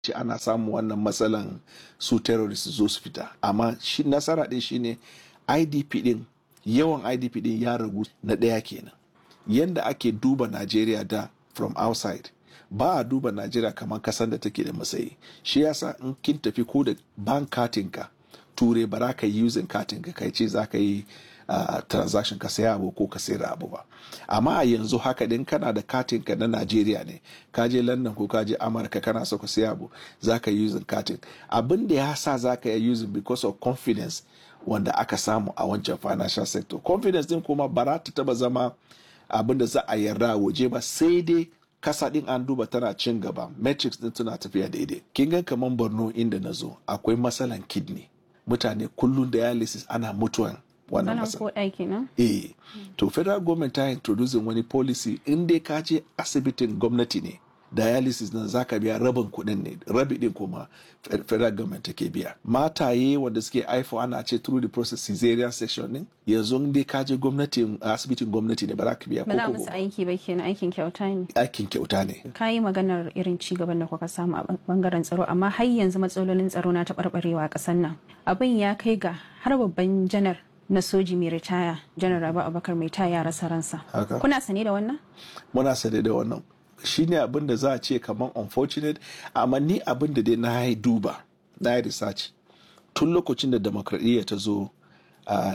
ce ana samun wannan matsalan su terrorist zo su fita amma shi nasara din shine idp din yawan idp din ya ragu na ɗaya kenan yanda ake duba najeriya da from outside ba a duba najeriya kamar kasan da take da matsayi shi yasa in kin tafi ko da bank katinka ture ba za ka yi using katinka kai ce za ka yi uh, transaction ka saya abu ko ka sayar abu ba amma a yanzu haka din kana da katin ka na Najeriya ne ka je London ko ka je Amurka kana so ka saya abu za ka yi using katin abin da ya sa za ka yi using because of confidence wanda aka samu a wancan financial sector confidence din kuma ba za ta taba zama abin da za a yarda waje ba sai dai kasa din an duba tana cin gaba metrics din tana tafiya daidai kin ga kaman Borno inda na zo akwai matsalan kidney mutane kullum dialysis ana mutuwan wannan Ana matsala ko ɗaki nan? eh to federal government ta introducing wani policy in dai ka je asibitin gwamnati ne dialysis nan zaka biya rabin kuɗin ne rabi din kuma fe- federal government take biya mataye wanda suke haifo ana ce through the process cesarean section din yanzu in dai ka je gwamnatin asibitin gwamnati ne ba za ka biya Ba za ko musu kobo aiki ba kenan aikin kyauta ne. aikin kyauta ne Ka yi maganar irin ci gaban da kuka samu a bangaren tsaro amma har yanzu matsalolin tsaro na taɓarɓarewa a ƙasar nan. Abin ya kai ga har babban janar na soji mai ritaya janar Rabi Abubakar mai taya ya rasa ransa. Haka. Kuna sane da wannan? muna sane da wannan shine abin da za a ce kamar unfortunate amma ni abin da dai na yi duba na yi research tun lokacin da demokradiyya ta zo a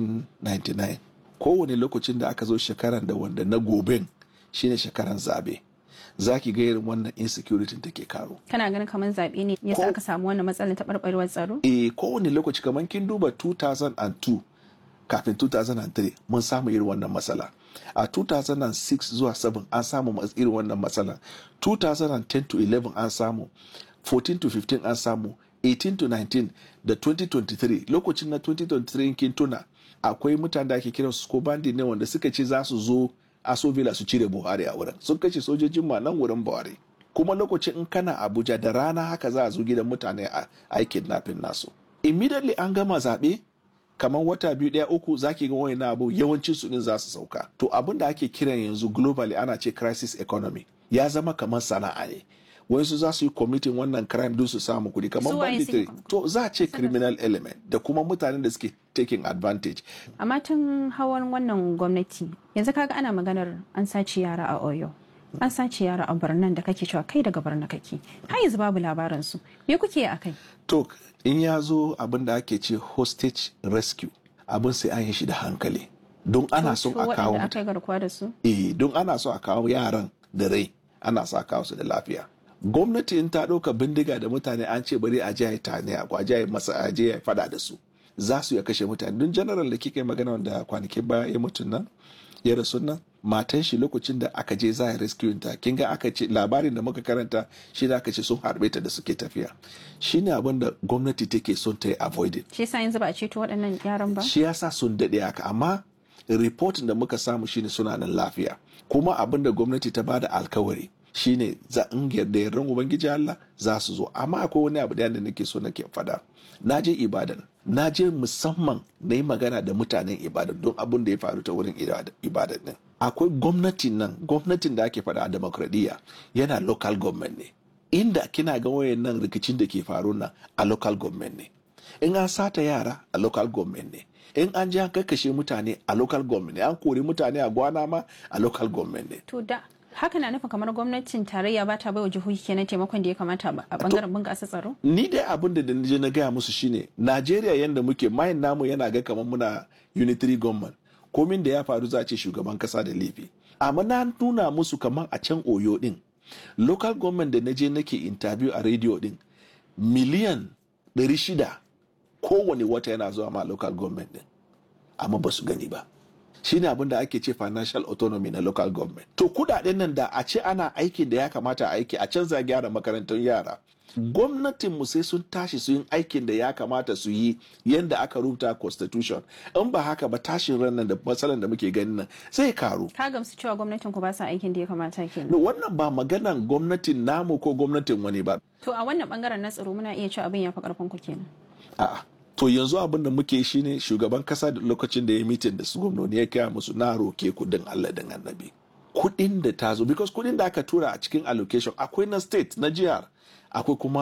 1999 kowane lokacin da aka zo shekaran da wanda na goben shine shekaran zabe za ki ga irin wannan insecurity take karo Kana ganin kamar zaɓe ne yasa Ko- aka samu wannan matsalar taɓarɓarewar tsaro? e kowane lokaci kamar kin duba 2002 kafin 2003 mun samu irin wannan matsala a 2006 zuwa 7 an samu mas- irin wannan matsala 2010 to 11 an samu 14 to 15 an samu 18 to 19 da 2023 lokacin na 2023 in kin tuna akwai mutane da ake kiran su ko bandi ne wanda suka ce za su zo aso villa su cire buhari a wurin sun kashe sojojin ma nan wurin buhari kuma lokacin in kana abuja da rana haka za a zo gidan mutane a aikin nafin nasu immediately an gama zaɓe kamar wata biyu ɗaya uku zaki ga wani abu yawancin su din za su sauka to abin da ake kiran yanzu globally ana ce crisis economy ya zama kamar sana'a ne wayansu za su yi committing wannan crime don su samu kuɗi kamar Su waye banditry suke- to za a ce criminal element da kuma mutanen da suke taking advantage amma tun hawan wannan gwamnati yanzu kaga ana maganar an sace yara a oyo an sace yara a birnin da kake cewa kai daga birnin kake har yanzu babu labarin su me kuke a kai to in ya zo abin da ake ce hostage rescue abin sai an yi shi da hankali don ana son a kawo waɗanda aka yi garkuwa da su eh don ana so a kawo yaran da rai ana so a kawo su da lafiya gwamnati in ta ɗauka bindiga da mutane an ce bari a je a yi tane a kwaje a yi masa a je a yi fada da su za su ya kashe mutane don general da kika yi magana wanda kwanakin baya ya mutu nan ya rasu nan matan shi lokacin da aka je za a rescue ta kin ga aka ce labarin da muka karanta shi da aka ce sun harbe ta da suke tafiya shine abin da gwamnati take son ta yi avoided shi yasa yanzu ba a ceto waɗannan yaran ba shi yasa sun daɗe haka amma reportin da muka samu shine suna nan lafiya kuma abin da gwamnati ta bada alkawari shine za in yarda yardan ubangiji Allah za su zo amma akwai wani abu da nake so nake fada na je ibadan na je musamman na yi magana da mutanen ibadan don abin da ya faru ta wurin ibadan din akwai gwamnatin nan gwamnatin da ake fada a demokradiyya yana local government ne inda kina ga wayan nan rikicin da ke faru nan a local government ne in an sata yara a local government ne in an ji an kakkashe mutane a local government ne an kori mutane a gwana ma a local government ne to da haka na nufin kamar gwamnatin tarayya ba ta bai wa jihohi kenan taimakon da ya kamata a bangaren bunƙasa tsaro ni dai abin da je na gaya musu shine najeriya yadda muke mayin namu yana ga kamar muna unitary government komin da ya faru za a ce shugaban kasa da laifi amma na nuna musu kamar a can oyo din local government da na je nake interview a radio din miliyan 600 kowane wata yana zuwa ma local government din amma ba su gani ba shine abin da ake ce financial autonomy na local government to kudaden nan da a ce ana aikin da ya kamata a aiki a canza gyara makarantun yara gwamnatin mu sai sun tashi su yin aikin da ya kamata su yi yadda aka rubuta constitution in ba haka ba tashin ran nan da matsalan da muke ganin nan zai karu ka gamsu cewa gwamnatin ku ba sa aikin da ya kamata kenan wannan ba maganan gwamnatin namu ko gwamnatin wani ba to a wannan bangaren na tsaro muna iya cewa abin ya fi karfin ku kenan a'a to yanzu abin da muke shi ne shugaban kasa da lokacin da ya mitin da su gwamnoni ya kaya musu na roke kudin Allah da annabi kudin da ta zo because kudin da aka tura a cikin allocation akwai na state na jihar akwai kuma